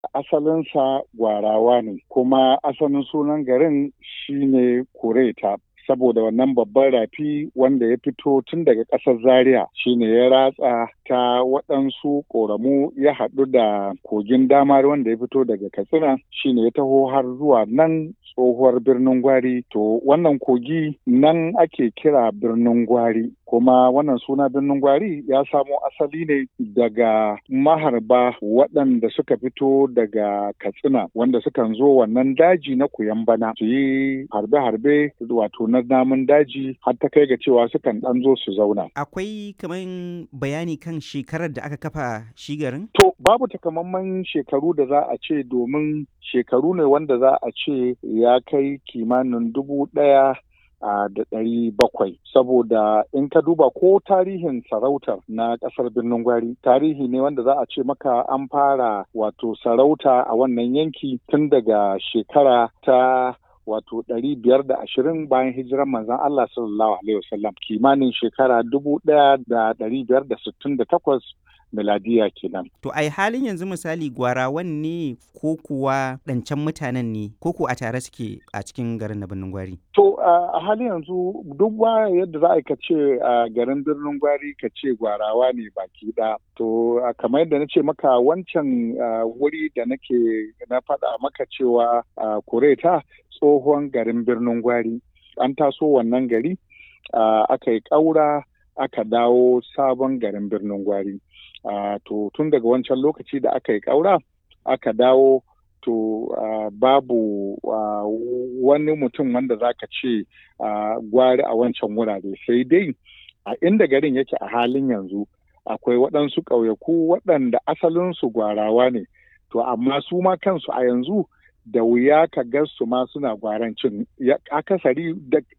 asalinsa gwarawa ne kuma asalin sunan garin shine kureta saboda wannan babban rafi wanda ya fito tun daga ƙasar zaria shine ya ratsa ta waɗansu ƙoramu ya haɗu da kogin damar wanda ya fito daga katsina shine ya taho har zuwa nan tsohuwar birnin gwari to wannan kogi nan ake kira birnin gwari kuma wannan suna birnin gwari ya samo asali ne daga maharba waɗanda suka fito daga katsina wanda sukan zo wannan daji na bana su yi harbe-harbe wato na namun daji har ta kai ga cewa sukan ɗan zo su zauna. Akwai kamar bayani kan shekarar da aka kafa shi garin? To babu takamaiman shekaru da za a ce domin shekaru ne wanda za a ce ya kai kimanin dubu ɗaya Uh, da ɗari bakwai saboda in ka duba ko tarihin sarautar na ƙasar birnin gwari tarihi ne wanda za a ce maka an fara wato sarauta a wannan yanki tun daga shekara ta wato ɗari biyar da ashirin bayan hijiran manzon Allah sallallahu alaihi wasallam kimanin shekara dubu ɗaya da ɗari biyar da sittin da takwas miladiya kenan. To ai halin yanzu misali gwarawan ne ko kuwa ɗancan mutanen ne ko ko a tare suke a cikin garin na birnin gwari? To a halin yanzu duk ba yadda za a ce a garin birnin gwari ka ce gwarawa ne baki ɗaya. To kamar yadda na ce maka wancan wuri da nake na faɗa maka cewa kureta tsohon garin birnin gwari. An taso wannan gari aka yi ƙaura aka dawo sabon garin birnin gwari. Uh, to tun daga wancan lokaci da aka yi ƙaura aka dawo to uh, babu uh, wani mutum wanda za ka ce gwari a wancan wurare sai dai a inda garin yake a halin yanzu akwai waɗansu ƙauyaku waɗanda asalinsu gwarawa ne to amma su ma kansu a yanzu da wuya ka ga su ma suna gwarancin akasari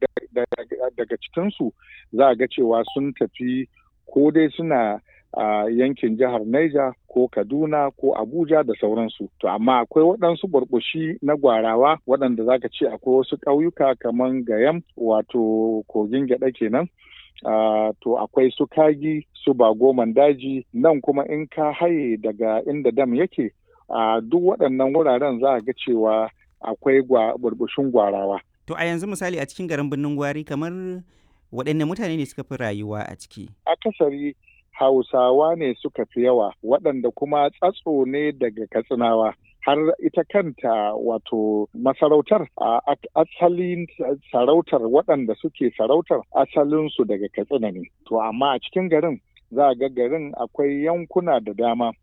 daga cikinsu za a ga cewa sun tafi ko dai suna a uh, yankin jihar Niger ko Kaduna ko Abuja da sauransu. To amma akwai waɗansu burbushi na gwarawa waɗanda zaka ce akwai wasu ƙauyuka kamar Gayam wato kogin gyaɗa kenan. Uh, to akwai su kagi su bagoman daji nan kuma in ka haye daga inda dam yake a uh, duk waɗannan wuraren za a ga cewa akwai burbushin gwarawa. To a yanzu misali a cikin garin birnin gwari kamar waɗanne mutane ne suka fi rayuwa a ciki? Akasari Hausawa ne suka fi yawa waɗanda kuma tsatso ne daga Katsinawa. Har ita kanta wato masarautar a asalin sarautar waɗanda suke sarautar asalinsu daga Katsina ne. To amma a cikin garin za a ga garin akwai yankuna da dama.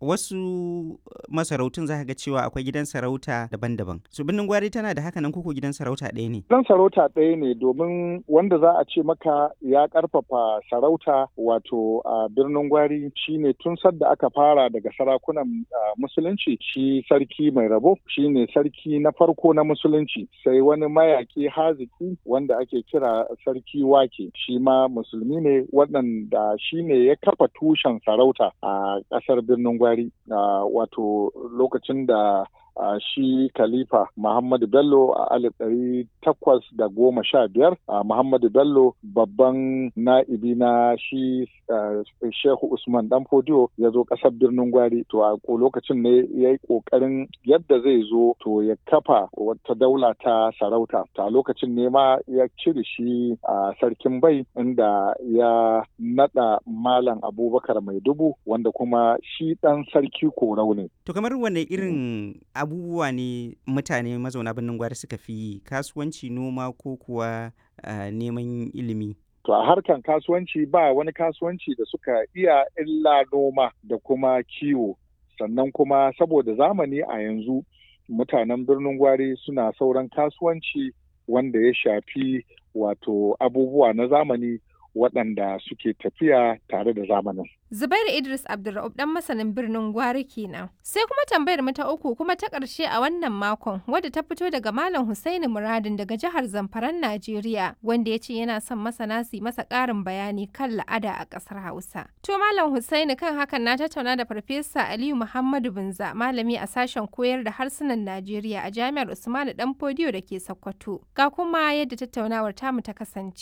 wasu masarautun za ga cewa akwai gidan sarauta daban-daban. Su birnin gwari tana da haka nan koko gidan sarauta ɗaya ne? Gidan sarauta ɗaya ne domin wanda za a ce maka ya ƙarfafa sarauta wato a birnin gwari shine tun sadda aka fara daga sarakunan musulunci shi sarki mai rabo shine sarki na farko na musulunci sai wani mayaki haziki wanda ake kira sarki wake shi ma musulmi ne waɗanda shine ya kafa tushen sarauta a ƙasar birnin gwari. Uh, wato lokacin da uh, shi khalifa Muhammadu Bello a alif ɗari takwas da goma sha biyar uh, Muhammadu Bello babban na'ibi na shi Shehu Usman Dan Fodiyo ya zo ƙasar birnin Gwari to a lokacin ne ya yi ƙoƙarin yadda zai zo to ya kafa wata daula ta sarauta ta lokacin ne ma ya cire shi a sarkin bai inda ya naɗa Malam Abubakar Mai Dubu wanda kuma shi ɗan sarki korau ne. To kamar wane irin abubuwa ne mutane mazauna birnin gwari suka fi kasuwanci noma ko kuwa uh, neman ilimi? To a harkan kasuwanci ba wani kasuwanci da suka iya illa noma da kuma kiwo. Sannan kuma saboda zamani a yanzu mutanen birnin gwari suna sauran kasuwanci wanda ya shafi wato abubuwa na zamani waɗanda suke tafiya tare da zamanin. Zubairu Idris Abdulra'ub dan masanin birnin Gwari kenan. Sai kuma tambayar mu ta uku kuma ta ƙarshe a wannan makon wadda ta fito daga Malam Husaini Muradin daga jihar Zamfaran Najeriya wanda ya ce yana son masana su masa ƙarin bayani kan la'ada a ƙasar Hausa. To Malam Husaini kan hakan na tattauna da Farfesa Aliyu Muhammadu Binza malami a sashen koyar da harsunan Najeriya a Jami'ar Usmanu Dan Fodiyo da ke Sokoto. Ga kuma yadda tattaunawar tamu ta kasance.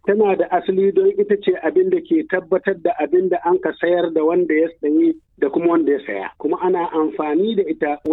tana da asali don ita ce abin da ke tabbatar da abin da an ka sayar da wanda ya sayi da kuma wanda ya saya kuma ana amfani da ita